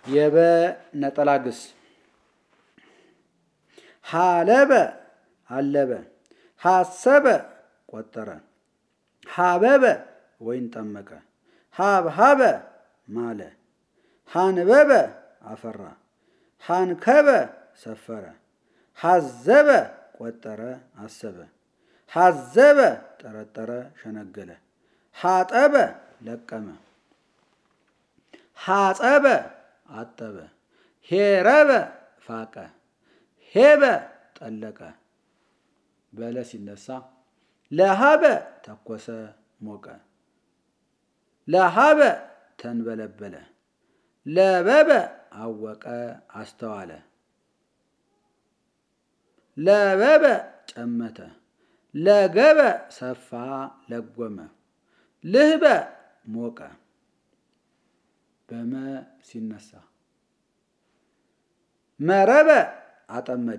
የበ ነጠላ ግስ ሀለበ አለበ ሀሰበ ቆጠረ ሀበበ ወይን ጠመቀ ሀብሀበ ማለ ሀንበበ አፈራ ሀንከበ ሰፈረ ሀዘበ ቆጠረ አሰበ ሀዘበ ጠረጠረ ሸነገለ ሀጠበ ለቀመ ሀጸበ አጠበ ሄረበ ፋቀ ሄበ ጠለቀ በለ ሲነሳ ለሀበ ተኮሰ ሞቀ ለሀበ ተንበለበለ ለበበ አወቀ አስተዋለ ለበበ ጨመተ ለገበ ሰፋ ለጎመ ልህበ ሞቀ በመ ሲነሳ መረበ አጠመደ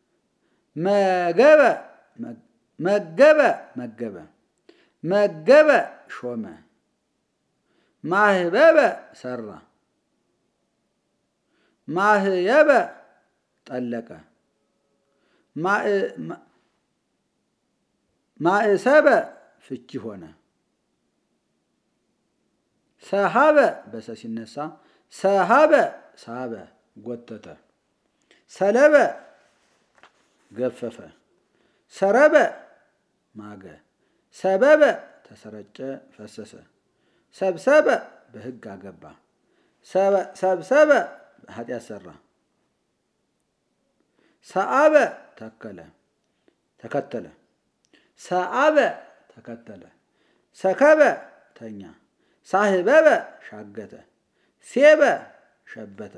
መገበ መገበ መገበ መገበ ሾመ ማህበበ ሰራ ማህየበ ጠለቀ ማእሰበ ፍቺ ሆነ ሰሃበ በሰ ሲነሳ ሰሃበ ሳበ ጎተተ ሰለበ ገፈፈ ሰረበ ማገ ሰበበ ተሰረጨ ፈሰሰ ሰብሰበ በሕግ አገባ ሰብሰበ ኃጢአት ሰራ ሰአበ ተከለ ተከተለ ሰአበ ተከተለ ሰከበ ተኛ ሳህበበ ሻገተ ሴበ ሸበተ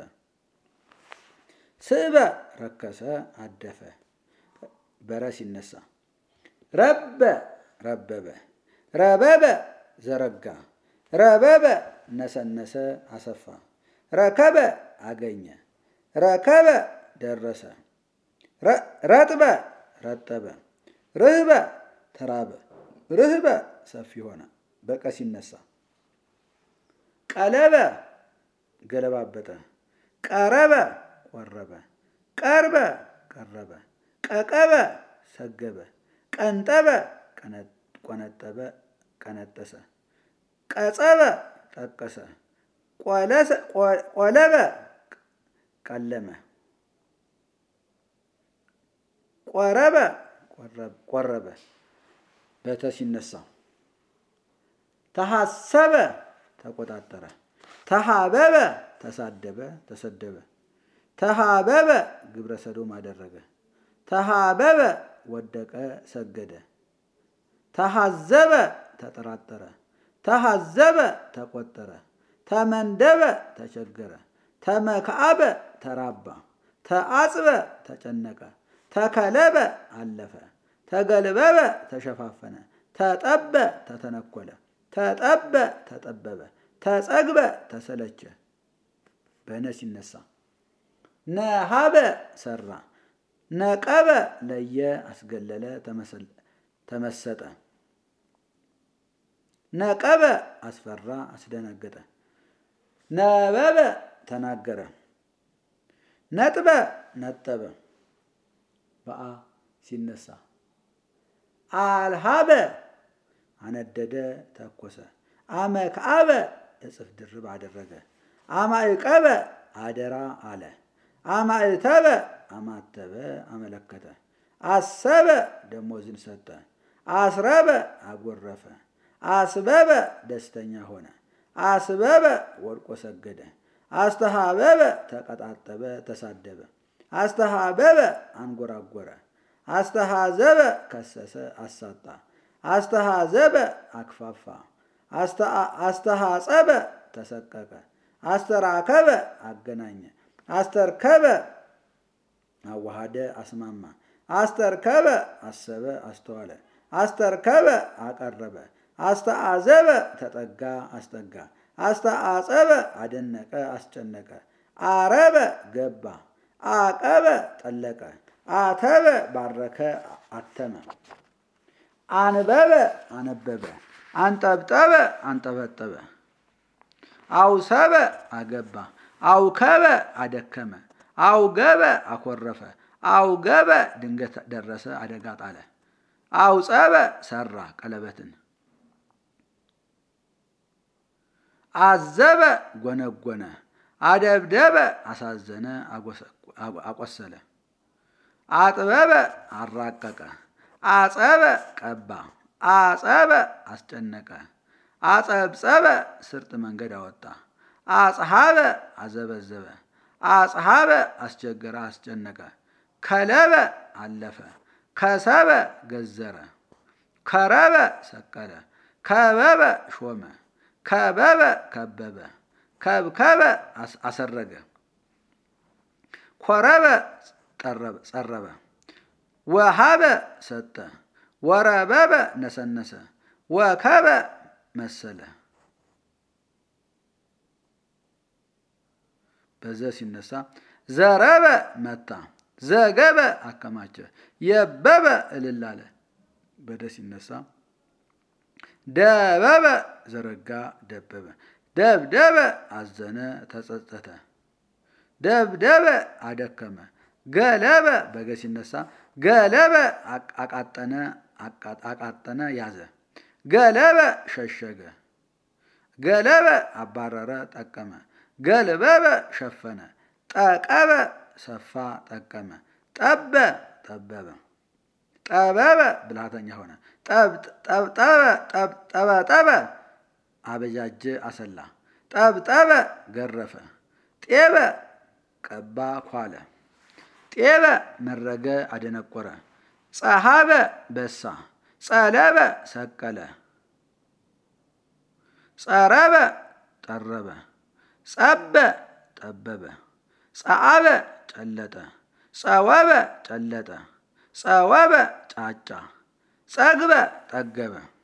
ስእበ ረከሰ አደፈ በረ ሲነሳ ረበ ረበበ ረበበ ዘረጋ ረበበ ነሰነሰ አሰፋ ረከበ አገኘ ረከበ ደረሰ ረጥበ ረጠበ ርህበ ተራበ ርህበ ሰፊ ሆነ በቀ ሲነሳ ቀለበ ገለባበጠ ቀረበ ቆረበ ቀርበ ቀረበ ቀቀበ ሰገበ ቀንጠበ ቆነጠበ ቀነጠሰ ቀጸበ ጠቀሰ ቆለበ ቀለመ ቆረበ ቆረበ በተ ሲነሳ ተሐሰበ ተቆጣጠረ ተሃበበ ተሳደበ ተሰደበ ተሃበበ ግብረ ሰዶም አደረገ ተሃበበ ወደቀ ሰገደ ተሃዘበ ተጠራጠረ ተሃዘበ ተቆጠረ ተመንደበ ተቸገረ ተመክአበ ተራባ ተአጽበ ተጨነቀ ተከለበ አለፈ ተገልበበ ተሸፋፈነ ተጠበ ተተነኮለ ተጠበ ተጠበበ ተጸግበ ተሰለቸ በነ ሲነሳ ነሃበ ሰራ ነቀበ ለየ አስገለለ ተመሰጠ ነቀበ አስፈራ አስደነገጠ ነበበ ተናገረ ነጥበ ነጠበ በአ ሲነሳ አልሃበ አነደደ ተኮሰ አመክአበ እጽፍ ድርብ አደረገ አማዕቀበ አደራ አለ አማዕተበ አማተበ አመለከተ አሰበ ደሞዝን ሰጠ አስረበ አጎረፈ አስበበ ደስተኛ ሆነ አስበበ ወድቆ ሰገደ አስተሃበበ ተቀጣጠበ ተሳደበ አስተሃበበ አንጎራጎረ አስተሃዘበ ከሰሰ አሳጣ አስተሃዘበ አክፋፋ አስተሃጸበ ተሰቀቀ አስተራከበ አገናኘ አስተርከበ አዋሃደ አስማማ አስተርከበ አሰበ አስተዋለ አስተርከበ አቀረበ አስተአዘበ ተጠጋ አስጠጋ አስተአጸበ አደነቀ አስጨነቀ አረበ ገባ አቀበ ጠለቀ አተበ ባረከ አተመ አንበበ አነበበ አንጠብጠበ አንጠበጠበ አውሰበ አገባ አውከበ አደከመ፣ አውገበ አኮረፈ፣ አውገበ ድንገት ደረሰ አደጋ ጣለ፣ አውጸበ ሰራ ቀለበትን፣ አዘበ ጎነጎነ፣ አደብደበ አሳዘነ አቆሰለ፣ አጥበበ አራቀቀ፣ አጸበ ቀባ፣ አጸበ አስጨነቀ፣ አጸብጸበ ስርጥ መንገድ አወጣ፣ አጽሐበ አዘበዘበ፣ አጽሐበ አስቸገረ አስጨነቀ፣ ከለበ አለፈ፣ ከሰበ ገዘረ፣ ከረበ ሰቀለ፣ ከበበ ሾመ፣ ከበበ ከበበ፣ ከብከበ አሰረገ፣ ኮረበ ጸረበ፣ ወሃበ ሰጠ፣ ወረበበ ነሰነሰ፣ ወከበ መሰለ። በዘ ሲነሳ ዘረበ መታ፣ ዘገበ አከማቸ፣ የበበ እልል አለ። በደ ሲነሳ ደበበ ዘረጋ ደበበ፣ ደብደበ አዘነ ተጸጸተ፣ ደብደበ አደከመ፣ ገለበ በገ ሲነሳ ገለበ አቃጠነ አቃጠነ ያዘ፣ ገለበ ሸሸገ፣ ገለበ አባረረ ጠቀመ፣ ገልበበ ሸፈነ፣ ጠቀበ ሰፋ ጠቀመ፣ ጠበ ጠበበ፣ ጠበበ ብልሃተኛ ሆነ፣ ጠበጠበ አበጃጀ አሰላ፣ ጠብጠበ ገረፈ፣ ጤበ ቀባ ኳለ፣ ጤበ መረገ አደነቆረ፣ ጸሃበ በሳ፣ ጸለበ ሰቀለ፣ ጸረበ ጠረበ፣ ጸበ ጠበበ፣ ጸአበ ጨለጠ፣ ጸወበ ጨለጠ፣ ጸወበ ጫጫ፣ ጸግበ ጠገበ